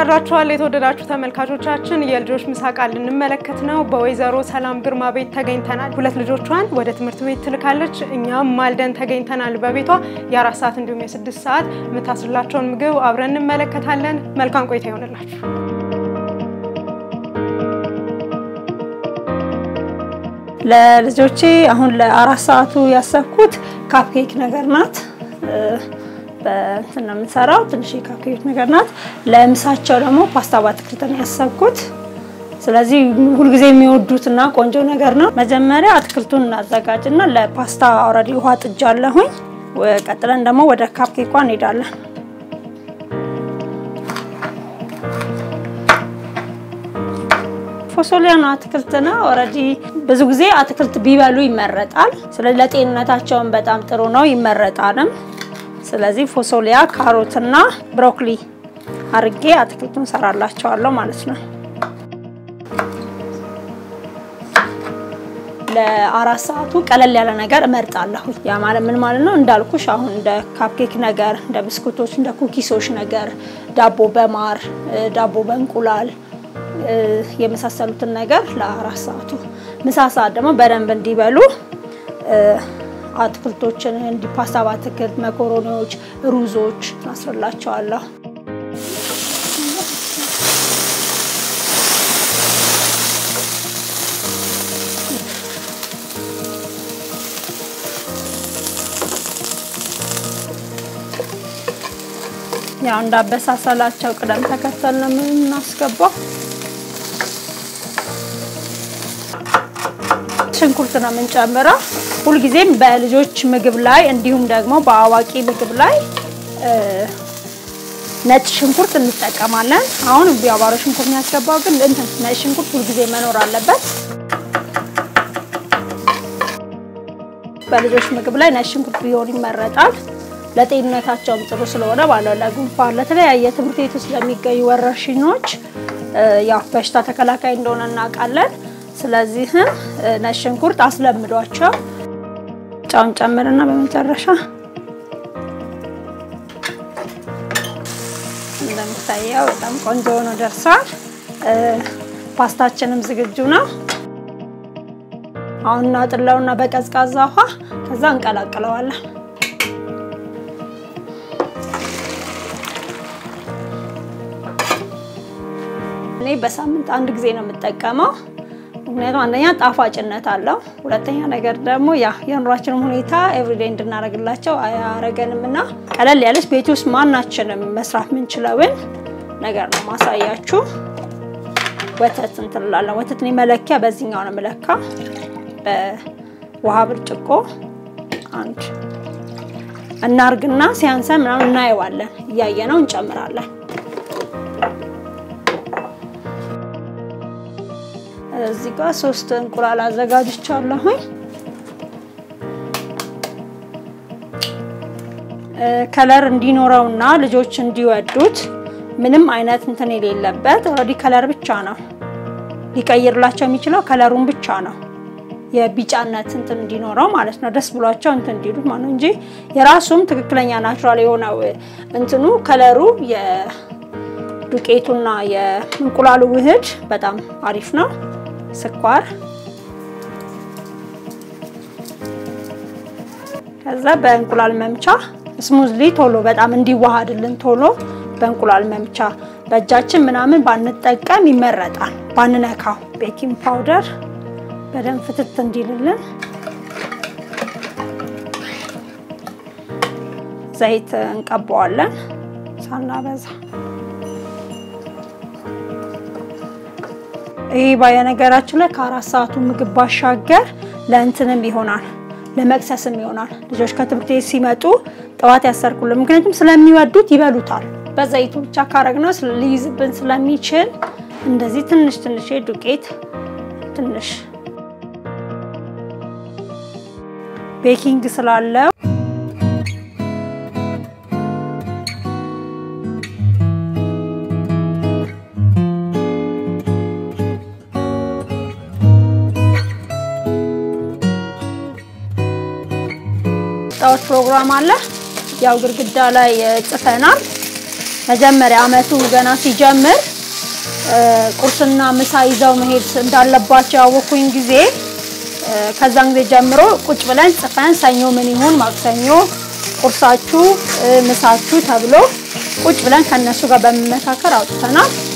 አድራችኋል የተወደዳችሁ ተመልካቾቻችን። የልጆች ምሳቃ ልንመለከት ነው። በወይዘሮ ሰላም ግርማ ቤት ተገኝተናል። ሁለት ልጆቿን ወደ ትምህርት ቤት ትልካለች። እኛም ማልደን ተገኝተናል በቤቷ የአራት ሰዓት እንዲሁም የስድስት ሰዓት የምታስላቸውን ምግብ አብረን እንመለከታለን። መልካም ቆይታ ይሆንላችሁ። ለልጆቼ አሁን ለአራት ሰዓቱ ያሰብኩት ካፕኬክ ነገር ናት። በእንትን ነው የምንሰራው። ትንሽ ካፕኬክ ነገር ናት። ለምሳቸው ደግሞ ፓስታ በአትክልት ነው ያሰብኩት። ስለዚህ ሁልጊዜ የሚወዱትና ቆንጆ ነገር ነው። መጀመሪያ አትክልቱን እናዘጋጅና ለፓስታ ኦልሬዲ ውሃ ጥጃለሁኝ። ቀጥለን ደግሞ ወደ ካፕኬኳ እንሄዳለን። ፎሶሊያ ነው አትክልት ነው። ኦልሬዲ ብዙ ጊዜ አትክልት ቢበሉ ይመረጣል። ስለዚህ ለጤንነታቸውን በጣም ጥሩ ነው ይመረጣልም። ስለዚህ ፎሶሊያ፣ ካሮትና ብሮኮሊ አርጌ አትክልቱን ሰራላቸዋለሁ ማለት ነው። ለአራት ሰዓቱ ቀለል ያለ ነገር እመርጣለሁ። ያ ማለት ምን ማለት ነው? እንዳልኩሽ አሁን እንደ ካፕኬክ ነገር፣ እንደ ብስኩቶች፣ እንደ ኩኪሶች ነገር፣ ዳቦ በማር ዳቦ በእንቁላል የመሳሰሉትን ነገር ለአራት ሰዓቱ። ምሳ ሰዓት ደግሞ በደንብ እንዲበሉ አትክልቶችን እንዲ ፓስታ በአትክልት መኮሮኒዎች፣ ሩዞች አስርላቸዋለሁ። ያው እንዳበሳሰላቸው ቅደም ተከተል ነው የምናስገባው። ሽንኩርት ነው የምንጨምረው። ሁልጊዜም በልጆች ምግብ ላይ እንዲሁም ደግሞ በአዋቂ ምግብ ላይ ነጭ ሽንኩርት እንጠቀማለን። አሁን ቢያባሮ ሽንኩርት ያስገባው ግን እንትን ነጭ ሽንኩርት ሁልጊዜ መኖር አለበት። በልጆች ምግብ ላይ ነጭ ሽንኩርት ቢሆን ይመረጣል። ለጤንነታቸውም ጥሩ ስለሆነ ባለው ለጉንፋን፣ ለተለያየ ትምህርት ቤት ውስጥ ለሚገኙ ወረርሽኞች ያው በሽታ ተከላካይ እንደሆነ እናውቃለን። ስለዚህም ነጭ ሽንኩርት አስለምዷቸው። ጫውን ጨምርና በመጨረሻ እንደምታየው በጣም ቆንጆ ሆኖ ደርሷል። ፓስታችንም ዝግጁ ነው። አሁን እናጥለውና በቀዝቃዛ ውሃ ከዛ እንቀላቅለዋለን። እኔ በሳምንት አንድ ጊዜ ነው የምጠቀመው። ምክንያቱም አንደኛ ጣፋጭነት አለው፣ ሁለተኛ ነገር ደግሞ ያ የኑሯችንም ሁኔታ ኤቭሪዴይ እንድናደርግላቸው አያረገንም እና ቀለል ያለች ቤት ውስጥ ማናችንም መስራት የምንችለውን ነገር ነው ማሳያችሁ። ወተት እንትንላለን። ወተት እኔ መለኪያ በዚህኛው ነው የምለካ። በውሃ ብርጭቆ አንድ እናርግና ሲያንሰን ምናምን እናየዋለን። እያየነው እንጨምራለን። እዚህ ጋር ሶስት እንቁላል አዘጋጅቻለሁኝ። ከለር እንዲኖረውና ልጆች እንዲወዱት ምንም አይነት እንትን የሌለበት ኦልሬዲ ከለር ብቻ ነው ሊቀይርላቸው የሚችለው ከለሩን ብቻ ነው። የቢጫነት እንትን እንዲኖረው ማለት ነው። ደስ ብሏቸው እንትን እንዲሉት ማለት ነው እንጂ የራሱም ትክክለኛ ናቹራል የሆነው እንትኑ ከለሩ የዱቄቱና የእንቁላሉ ውህድ በጣም አሪፍ ነው። ስኳር ከዛ በእንቁላል መምቻ ስሙዝሊ ቶሎ በጣም እንዲዋሃድልን ቶሎ በእንቁላል መምቻ በእጃችን ምናምን ባንጠቀም ይመረጣል። ባንነካው ቤኪንግ ፓውደር በደንብ ፍትት እንዲልልን ዘይት እንቀባዋለን ሳናበዛ። ይህ በነገራችን ላይ ከአራት ሰዓቱ ምግብ ባሻገር ለእንትንም ይሆናል ለመቅሰስም ይሆናል። ልጆች ከትምህርት ቤት ሲመጡ ጠዋት ያሰርኩልን፣ ምክንያቱም ስለሚወዱት ይበሉታል። በዘይቱ ብቻ ካረግነው ሊይዝብን ስለሚችል እንደዚህ ትንሽ ትንሽ ዱቄት ትንሽ ቤኪንግ ስላለው ጣዖት ፕሮግራም አለ። ያው ግድግዳ ላይ ጽፈናል። መጀመሪያ አመቱ ገና ሲጀምር ቁርስና ምሳ ይዘው መሄድ እንዳለባቸው ያወኩኝ ጊዜ ከዛን ጊዜ ጀምሮ ቁጭ ብለን ጽፈን ሰኞ ምን ይሁን ማክሰኞ ቁርሳችሁ ምሳችሁ ተብሎ ቁጭ ብለን ከነሱ ጋር በመመካከር አውጥተናል።